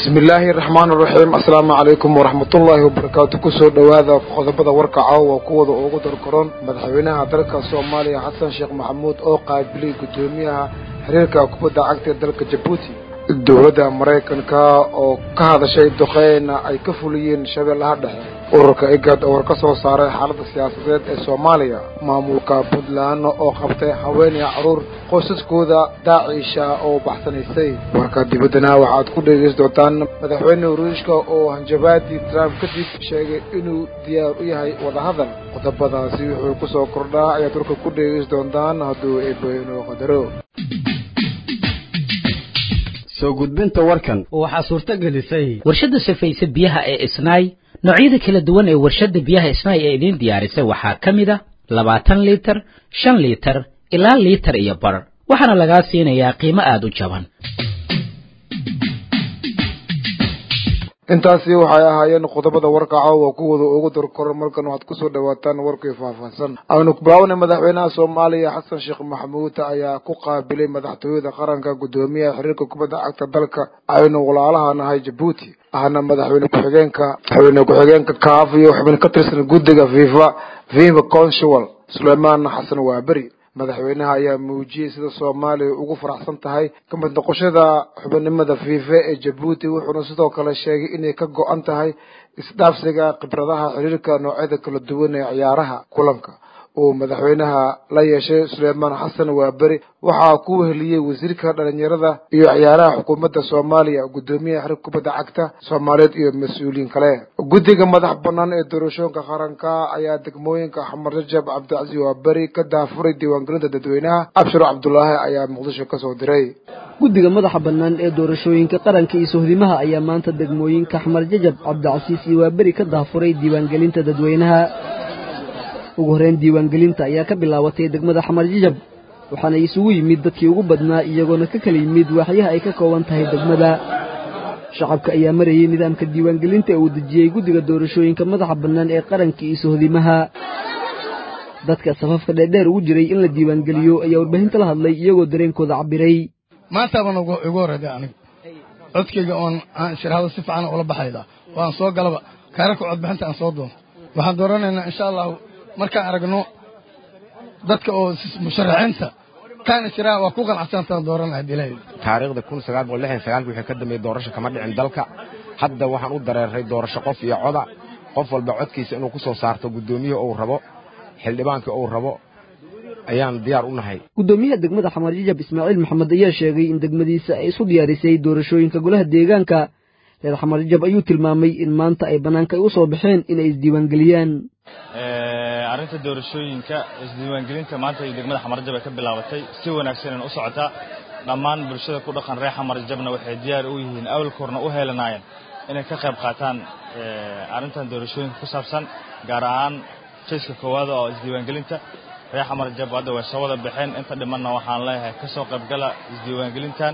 bismillaahi raxmaan raxiim assalaamu calaykum waraxmatullaahi wabarakaatu kusoo dhowaada qodobada warka caawa kuwada ugu darkoron madaxweynaha dalka soomaaliya xasan sheekh maxamuud oo qaabilay guddoomiyaha xiriirka kubadda cagta ee dalka jabuuti dowladda maraykanka oo ka hadashay duqeyna ay ka fuliyeen shabeellaha dhexe ururka igad oo war ka soo saaray xaaladda siyaasadeed ee soomaaliya maamulka puntland oo qabtay haweeney caruur qoysaskooda daaciisha oo baxsanaysay warka dibaddana waxaad ku dhegeysan doontaan madaxweyne ruushka oo hanjabaadii trump kadib sheegay inuu diyaar u yahay wadahadal qodobadaasi wuxuu ku soo kordhaa ayaad warka ku dhegeysan doontaan hadduu eebeyno qadaro soo gudbinta warkan waxaa suurto gelisay warshadda safayse biyaha ee isnaay noocyada kala duwan ee warshadda biyaha isnaay ee idiin diyaarisay waxaa ka mid a labaatan liitar shan liitar ilaa liitar iyo bar waxaana lagaa siinayaa qiimo aada u jaban intaasi waxay ahaayeen qodobada warka caawa kuwada ugu darkoran markan waxaad kusoo dhawaataan warkii faahfaahsan aynu kubilaawnay madaxweynaha soomaaliya xasan sheekh maxamuud ayaa ku qaabilay madaxtooyada qaranka guddoomiyaha xiriirka kubadda cagta dalka aynu walaalaha nahay jabuuti ahna madaxweyne ku-xigeenka madaxweyne ku-xigeenka kaaf iyo xubin ka tirsan guddiga fifa fifa consual suleymaan xasan waaberi madaxweynaha ayaa muujiyey sida soomaaliya ugu faraxsan tahay ka mid noqoshada xubinimada fiife ee jabuuti wuxuuna sidoo kale sheegay inay ka go-an tahay isdhaafsiga khibradaha xiriirka noocyada kala duwan ee ciyaaraha kulanka uu madaxweynaha la yeeshay suleymaan xasan waaberi waxaa ku weheliyey wasiirka dhalinyarada iyo ciyaaraha xukuumadda soomaaliya guddoomiyaha xiriirka kubadda cagta soomaaliyeed iyo mas-uuliyiin kale guddiga madax banaan ee doorashooyinka qaranka ayaa degmooyinka xamar jajab cabdicasiis waaberi ka daafuray diiwaangelinta dadweynaha abshir cabdulaahi ayaa muqdisho kasoo diray guddiga madaxa bannaan ee doorashooyinka qaranka iyo sohdimaha ayaa maanta degmooyinka xamar jajab cabdicasiis iyo waaberi ka daafuray diiwaangelinta dadweynaha ugu horreyn diiwaangelinta ayaa ka bilaabatay degmada xamar jajab waxaana isugu yimid dadkii ugu badnaa iyagoona ka kala yimid waaxyaha ay ka kooban tahay degmada shacabka ayaa marayay nidaamka diiwaangelinta ee uu dejiyey guddiga doorashooyinka madaxa bannaan ee qaranka iyo sohdimaha dadka safafka dheerdheer ugu jiray in la diiwaangeliyo ayaa warbaahinta la hadlay iyagoo dareenkooda cabbiray maanta baan igu horreeday anigu codkayga oon aan shirhado si fiican ula baxayda waan soo galaba kaararka codbixinta aan soo doonto waxaan dooranaynaa insha allahu markaan aragno dadka oo musharaxiinta kaana jiraa waa ku qanacsantaan dooranaya dilay taariikhda kun sagaal boqol lixdan sagaalki wixii ka dambeeyey doorasho kama dhicin dalka hadda waxaan u dareeray doorasho qof iyo coda qof walba codkiisa inuu ku soo saarto guddoomiyaha uu rabo xildhibaankii uu rabo ayaan diyaar u nahay guddoomiyaha degmada xamar jajab ismaaciil maxamed ayaa sheegay in degmadiisa ay isu diyaarisay doorashooyinka golaha deegaanka reer xamar jajab ayuu tilmaamay in maanta ay bannaanka ay u soo baxeen inay isdiiwaangeliyaan arrinta doorashooyinka isdiiwaangelinta maanta iyo degmada xamarjab ay ka bilaabatay si wanaagsanan u socotaa dhammaan bulshada ku dhaqan reer xamarjabna waxay diyaar u yihiin awalkoorna u heelanaayeen inay ka qayb qaataan arrintan doorashooyinka ku saabsan gaar ahaan jayska koowaad oo isdiiwaangelinta reer xamarjab hadda way soo wada baxeen inta dhimanna waxaan leeyahay ka soo qaybgala isdiiwaangelintan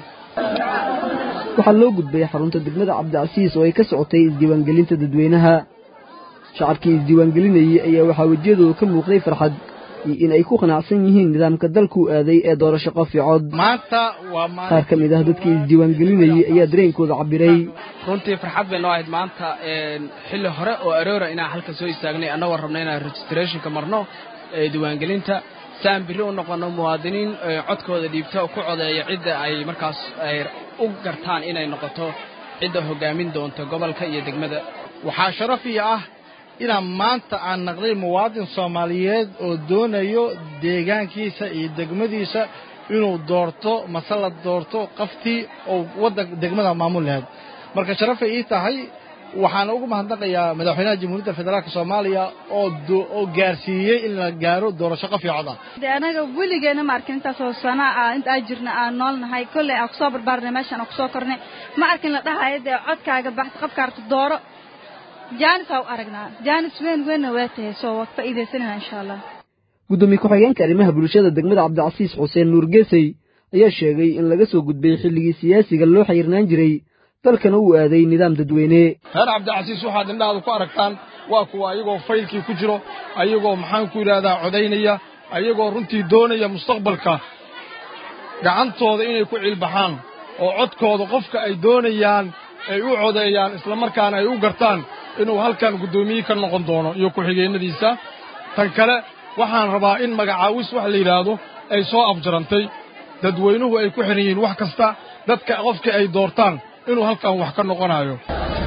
waxaa loo gudbay xarunta degmada cabdicasiis oo ay ka socotay isdiiwaangelinta dadweynaha shacabkii isdiiwaangelinayey ayaa waxaa wejiyadooda ka muuqday farxad iyo in ay ku qanacsan yihiin nidaamka dalkuu aaday ee doorasho qof iyo cod maanta waa qaar ka mid ah dadkii isdiiwaangelinayey ayaa dareenkooda cabbiray runtii farxad bay noo ahayd maanta xilli hore oo aroora inaan halka soo istaagnay annagoo rabna inaan registrationka marno diiwaangelinta si aan birri u noqonno muwaadiniin codkooda dhiibta oo ku codeeya cidda ay markaas ay u gartaan inay noqoto cidda hoggaamin doonta gobolka iyo degmada waxaa sharaf iyo ah inaan maanta aan naqday muwaadin soomaaliyeed oo doonayo deegaankiisa iyo degmadiisa inuu doorto mase la doorto qaftii oo waddan degmada maamul lahayd marka sharafay ii tahay waxaan ugu mahadnaqayaa madaxweynaha jamhuuriyadda federaalk soomaaliya oo oo gaarsiiyey in la gaaro doorasho qof iyo cod ah de anaga weligeena ma arkin intaasoo sana ah inta aan jirna aan nool nahay kolley aan kusoo barbaarnay meeshaan aan kusoo kornay ma arkin la dhahayo dee codkaaga baxsa qofkaarta dooro jaanis aa u aragnaa jaanis weyn weynna waa tahay soo waa faa'iidaysanayna insha allah guddoomiye ku-xigeenka arrimaha bulshada degmada cabdicasiis xuseen nuur geesey ayaa sheegay in laga soo gudbay xilligii siyaasiga loo xayirnaan jiray dalkana uu aaday nidaam dadweyne reer cabdicasiis waxaad indhahaada ku aragtaan waa kuwa ayagoo faylkii ku jiro ayagoo maxaan ku yidhaahdaa codaynaya ayagoo runtii doonaya mustaqbalka gacantooda inay ku cilbaxaan oo codkooda qofka ay doonayaan ay u codeeyaan islamarkaana ay u gartaan inuu halkan guddoomiye ka noqon doono iyo ku-xigeennadiisa tan kale waxaan rabaa in magacaawis wax la yidhaahdo ay soo afjarantay dadweynuhu ay ku xidhan yihiin wax kasta dadka qofkii ay doortaan inuu halkan wax ka noqonayo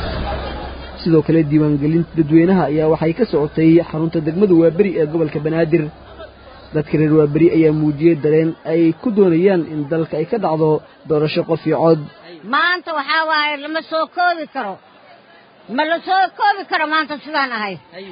sidoo kale diiwaangelinta dadweynaha ayaa waxay ka socotay xarunta degmada waaberi ee gobolka banaadir dadka reer waaberi ayaa muujiyey dareen ay ku doonayaan in dalka ay ka dhacdo doorasho qof iyo cod maanta waxaa waaye lama soo koobi karo ma la soo koobi karo maanta sidaan ahay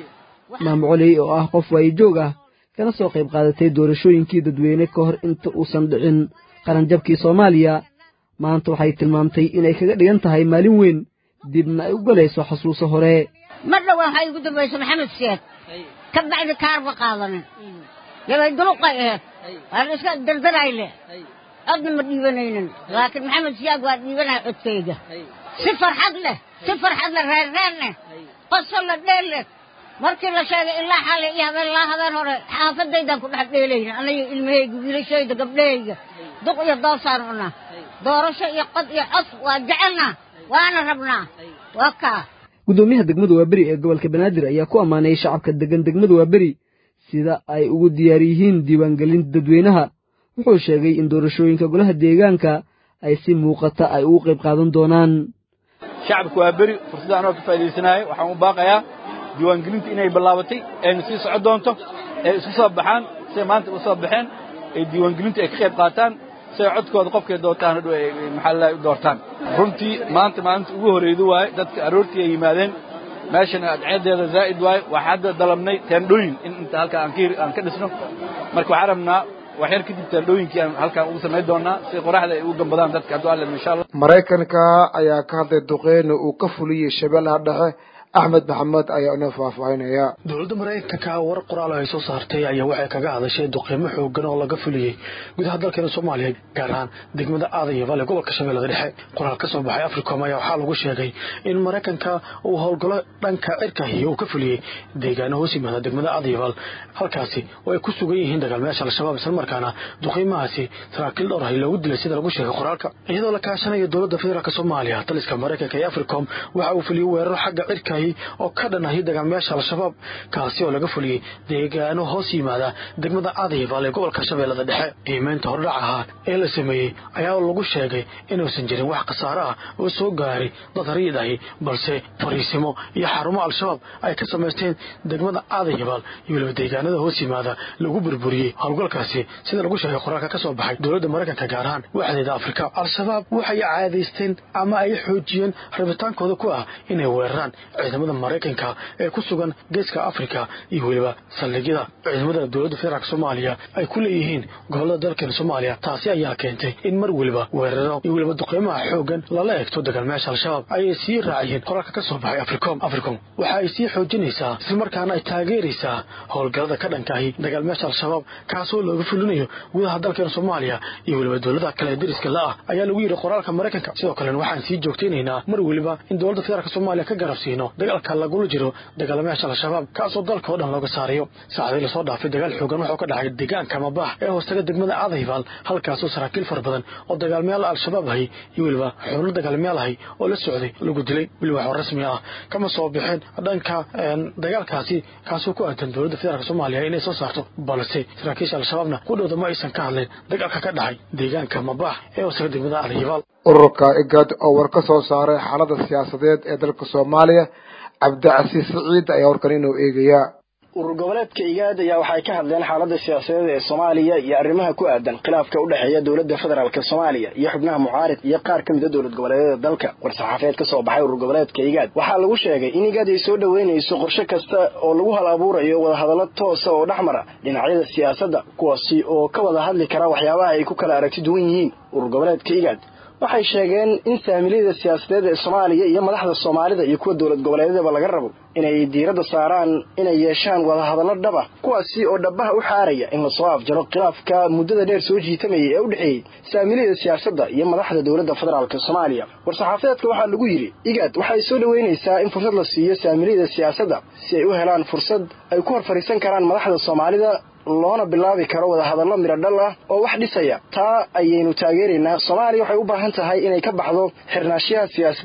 maamo coley oo ah qof waayijoog ah kana soo qayb qaadatay doorashooyinkii dadweyne ka hor inta uusan dhicin qaranjabkii soomaaliya maanta waxay tilmaamtay inay kaga dhigan tahay maalin weyn dibna ay u galayso xasuuso hore mar dhow waxaa igu dambaysa maxamed siyaad ka bacdi kaarba qaadanin yabay duluqay aheed waan iska dardarayle codna ma dhiibanaynin laakiin maxamed siyaad waa dhiibanaya codkayga si farxad leh si farxad leh reerreer leh qosol la dheel leh markii la sheegay ilaa xalay iyo habeen laa habeen hore xaafadaydaan ku dhex dheelayna anayo ilmahayga wiilashayda gabdhahayga duq iyo doosaan cunaa doorasho iyo qod iyo cod waa jecelnaa waana rabnaa waa kaa guddoomiyaha degmada waaberi ee gobolka banaadir ayaa ku ammaanay shacabka degan degmada waaberi sida ay ugu diyaar yihiin diiwaangelinta dadweynaha wuxuu sheegay in doorashooyinka golaha deegaanka ay si muuqata ay ugu qayb qaadan doonaan shacabka waaberi fursadda anoo ka faa'idaysanayo waxaan u baaqayaa diiwaangelinta inay bilaabatay ayna sii socon doonto ay isku soo baxaan siday maanta u soo baxeen ay diiwaangelinta ay ka qayb qaataan siay codkooda qofkay doortaan hadhow ay maxaa u doortaan runtii maanta maalinta ugu horreyda waaye dadka aroortii ay yimaadeen meeshana adceedeeda zaa'id waaye waxaa hadda dalabnay teendhooyin in inta halkaa aan ka dhisno marka waxaan rabnaa wax yar kadib teendhooyinkii aan halkaan ugu samayn doonaa si qoraxda ay ugu gambadaan dadka hadduu alle insha allah maraykanka ayaa ka hadlay duqeyna uu ka fuliyey shabeellaha dhexe axmed maxamed ayaa inoo faahfaahinaya dowladda maraykanka war qoraal ay soo saartay ayaa waxay kaga hadashay duqeymo xoogan oo laga fuliyey gudaha dalkeena soomaaliya gaar ahaan degmada aadaya vale gobolka shabeellada dhexe qoraal ka soo baxay africom ayaa waxaa lagu sheegay in maraykanka uu howlgalo dhanka cirkahi uu ka fuliyey deegaano hoos yimaada degmada aadayaval halkaasi oo ay ku sugan yihiin dagaalmayaasha al-shabaab islamarkaana duqeymahaasi saraakiil dhowr ahi loogu dilay sida lagu sheegay qoraalka iyadoo la kaashanayo dowladda federaalk soomaaliya taliska maraykanka ee africom waxa uu fuliyey weeraro xagga cirkahi oo ka dhan ahi dagaalmayaasha al-shabaab kaasi oo laga fuliyey deegaano hoos yimaada degmada aadayaval ee gobolka shabeellada dhexe qiimeynta hordhac ahaa ee la sameeyey ayaa lagu sheegay inuusan jirin wax khasaare ah oo soo gaaray dad rayid ahi balse fariisimo iyo xarumo al-shabaab ay ka samaysteen degmada aadayaval iyo weliba deegaanada hoos yimaada lagu burburiyey howlgalkaasi sida lagu sheegay qoraalka ka soo baxay dowladda maraykanka gaar ahaan waxdeeda afrika al-shabaab waxay caadaysteen ama ay xoojiyeen rabitaankooda ku ah inay weeraraan ciidamada maraykanka ee ku sugan geeska afrika iyo weliba saldhigyada ciidamada dowladda federaalk soomaaliya ay ku leeyihiin gobolada dalkeena soomaaliya taasi ayaa keentay in mar weliba weeraro iyo weliba duqeymaha xoogan lala eegto dagaalmayaasha al-shabaab ayay sii raaciyeen qoraalka ka soo baxay africom africom waxa ay sii xoojinaysaa islamarkaana ay taageeraysaa howlgallada ka dhankaahi dagaalmayaasha al-shabaab kaasoo looga fulinayo gudaha dalkeena soomaaliya iyo weliba dowladaha kale ee deriska la ah ayaa lagu yidhi qoraalka maraykanka sidoo kalena waxaan sii joogtaynaynaa mar weliba in dowladda federaalk soomaaliya ka garab siino dagaalka lagula jiro dagaalamayaasha al-shabaab kaasoo dalka oo dhan looga saarayo saacadii lasoo dhaafay dagaal xoogan wuxuu ka dhacay deegaanka mabax ee hoostaga degmada aadayval halkaasoo saraakiil fara badan oo dagaalmayaal al-shabaab ahay iyo weliba xubno dagaalmayaal ahay oo la socday lagu dilay weliba waxoo rasmi ah kama soo bixeen dhanka dagaalkaasi kaasoo ku aadan dowladda federaalk soomaaliya inay soo saarto balse saraakiisha al-shabaabna qudhowda ma aysan ka hadleen dagaalka ka dhacay deegaanka mabax ee hoostaga degmada aadayval ururka igad oo war ka soo saaray xaalada siyaasadeed ee dalka soomaaliya cabdicasiis siciid ayaa warkan inuu eegayaa urur goboleedka igaad ayaa waxay ka hadleen xaaladda siyaasadeed ee soomaaliya iyo arrimaha ku aadan khilaafka u dhexeeya dowladda federaalk soomaaliya iyo xubnaha mucaarid iyo qaar ka mida dowlad goboleedyada dalka war-saxaafeed ka soo baxay urur goboleedka igaad waxaa lagu sheegay in igaad ay soo dhoweynayso qorshe kasta oo lagu hal abuurayo wadahadallo toosa oo dhex mara dhinacyada siyaasadda kuwaasi oo ka wada hadli kara waxyaabaha ay ku kala aragti duwan yihiin urur goboleedka igaad waxay sheegeen in saamiliyada siyaasadeed ee soomaaliya iyo madaxda soomaalida iyo kuwa dowlad goboleedyadaba laga rabo inay diiradda saaraan inay yeeshaan wadahadallo dhaba kuwaasi oo dhabaha u xaaraya in lasoo afjaro khilaafka muddada dheer soo jiitamayay ee u dhexeeyey saamiliyada siyaasadda iyo madaxda dowladda federaalk soomaaliya war-saxaafadeedka waxaa lagu yidhi igaad waxay soo dhoweynaysaa in fursad la siiyo saamiliyada siyaasadda si ay u helaan fursad ay ku hor fadhiisan karaan madaxda soomaalida loona bilaabi karo wadahadallo midho dhal ah oo wax dhisaya taa ayaynu taageeraynaa soomaaliya waxay u baahan tahay inay ka baxdo xirnaashiyaha siyaasadeed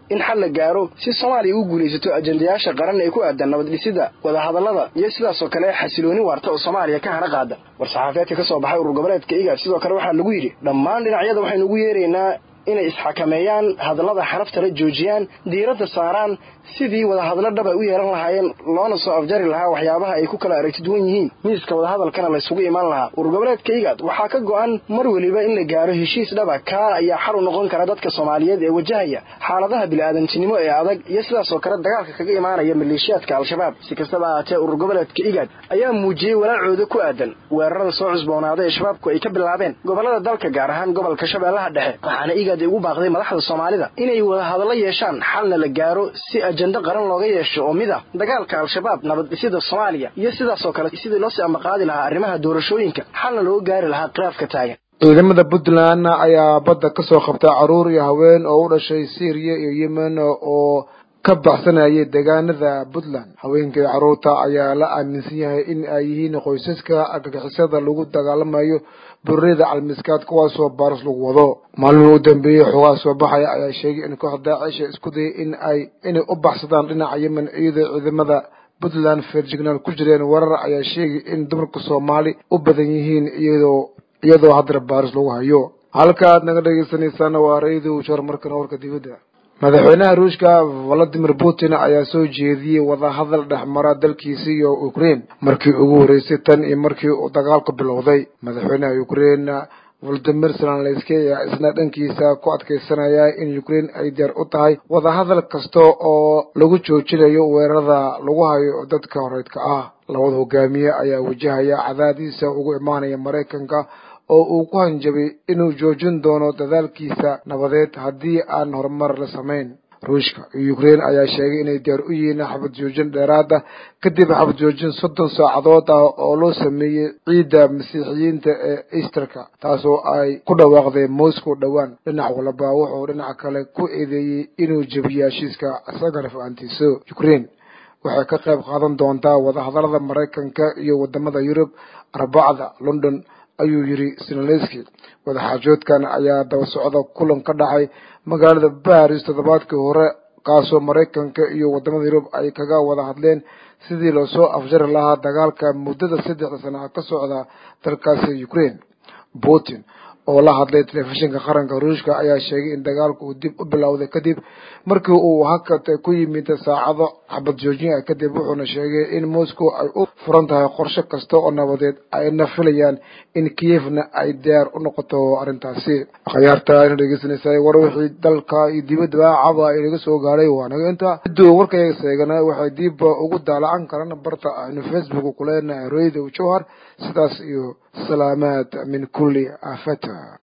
in xal la gaaro si soomaaliya u guulaysato ajendayaasha qaran ee ku aadan nabad dhisida wadahadallada iyo sidaasoo kale xasilooni waarta oo soomaaliya ka hana qaada war-saxaafeedka ka soo baxay urur goboleedka igaad sidoo kale waxaa lagu yidhi dhammaan dhinacyada waxaynu ugu yeeraynaa inay isxakameeyaan hadallada xanafta la joojiyaan diiradda saaraan sidii wadahadlo dhaba u yeelan lahaayeen loona soo afjari lahaa waxyaabaha ay ku kala aragti duwan yihiin miiska wadahadalkana laysugu imaan lahaa urur goboleedka igaad waxaa ka go'an mar weliba in la gaaro heshiis dhaba kaa ayaa xal u noqon kara dadka soomaaliyeed ee wajahaya xaaladaha bini'aadantinimo ee adag iyo sidaasoo kale dagaalka kaga imaanaya maleeshiyaadka al-shabaab si kastaba ahaatee urur goboleedka igaad ayaa muujiyey walaacooda ku aadan weerarada soo cusboonaaday ee shabaabku ay ka bilaabeen gobollada dalka gaar ahaan gobolka shabeellaha dhexe waxaana igaad ugu baaqday madaxda soomaalida inay wadahadallo yeeshaan xalna la gaaro si ajendo qaran looga yeesho oo mid ah dagaalka al-shabaab nabad dhisida soomaaliya iyo sidaasoo kale sidii loo sii ambaqaadi lahaa arrimaha doorashooyinka xalna looga gaari lahaa khilaafka taagan ciidamada puntland ayaa badda ka soo qabta caruur iyo haween oo u dhashay syriya iyo yemen oo ka baxsanayay deegaanada puntland haweenkai carruurta ayaa la aaminsan yahay in ay yihiin qoysaska argagixisada lagu dagaalamayo bururida calmiskaad kuwaasoo baaris lagu wado maalmihii u dambeeyey xoogaa soo baxaya ayaa sheegay in kooxda daacisha isku dayay in ay inay u baxsadaan dhinaca yemen iyadoo ciidamada puntland feerjignaal ku jireen weerar ayaa sheegay in dumarka soomaali u badan yihiin iyadoo iyadoo haddana baaris lagu hayo halka aad naga dhegeysaneysaan waa ra-iidu shor markana warka dibadda madaxweynaha ruushka valadimir putin ayaa soo jeediyey wadahadal dhexmara dalkiisa iyo ukraine markii ugu horreysay tan iyo markii uu dagaalku bilowday madaxweynaha ukraine valadimir zelenski ayaa isna dhankiisa ku adkeysanaya in ukraine ay diyaar u tahay wadahadal kasta oo lagu joojinayo weerarada lagu hayo dadka horeydka ah labada hogaamiye ayaa wajahaya cadaadiisa ugu imaanaya maraykanka oo uu ku hanjabay inuu joojin doono dadaalkiisa nabadeed haddii aan horumar la samayn ruushka iyo ukraine ayaa sheegay inay diyaar u yihiin xabad joojin dheeraad ah kadib xabad joojin soddon saacadood ah oo loo sameeyey ciidda masiixiyiinta ee easterka taasoo ay ku dhawaaqday moscow dhowaan dhinac walba wuxuu dhinaca kale ku eedeeyey inuu jebiyo heshiiska isagana fahantiiso ukraine waxay ka qayb qaadan doontaa wadahadalada maraykanka iyo wadamada yurub arbacda london ayuu yidhi zelenski wadaxaajoodkan ayaa daba socda kulan ka dhacay magaalada baris toddobaadkii hore kaasoo maraykanka iyo wadamada yurub ay kaga wada hadleen sidii loosoo afjari lahaa dagaalka muddada saddexda sana ka socda dalkaasi ukraine putin oo la hadlay telefishinka qaranka ruushka ayaa sheegay in dagaalku uu dib u bilowday kadib markii uu hakad ku yimid saacado xabad joojin ah kadib wuxuuna sheegay in moscow ay u furan tahay qorshe kasta oo nabadeed ayna filayaan in kiyevna ay diyaar u noqoto arrintaasi akhyaarta ina dhegeysanaysa war wixii dalka iyo dibadaba caba inaga soo gaadhay waa naga inta ciduu warkayga seegana waxay dib ugu daalacan karaan barta aynu facebook kuleenahay radio jowhar sidaas iyo salaamaad min kulli aafata